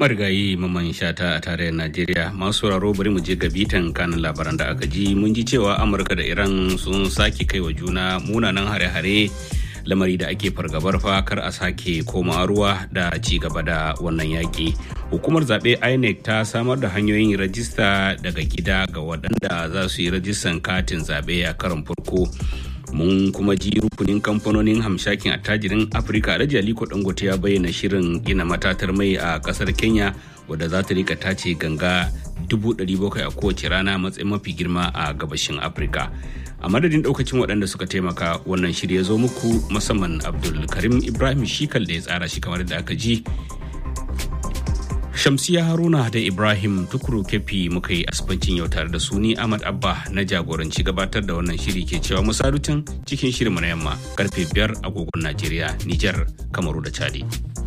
marigayi maman shata a tarayyar najeriya masu sauraro bari mu je ga bitan kanin labaran da aka ji mun ji cewa amurka da iran sun sake kai wa juna munanan hare-hare lamari da ake fargabar fa kar a sake koma ruwa da ci gaba da wannan yaƙi hukumar zaɓe inec ta samar da hanyoyin rajista daga gida ga waɗanda za su yi rajistan katin zaɓe a karon farko mun kuma ji rukunin kamfanonin hamshakin attajirin afirka alhaji aliko dangote ya bayyana shirin gina matatar mai a kasar kenya wadda za ta rika tace ganga 700,000 a kowace rana matsayin mafi girma a gabashin afirka a madadin daukacin waɗanda suka taimaka wannan shirya zo muku musamman abdul karim ibrahim shikal da ya tsara shi kamar da aka ji Shamsiya Haruna da Ibrahim Tukuru Kefi muka yi asibancin yau tare da su ni Ahmad Abba na jagoranci gabatar da wannan shiri ke cewa musarutan cikin shirinmu na yamma karfe biyar agogon Najeriya, Nijar, Kamaru da Chadi.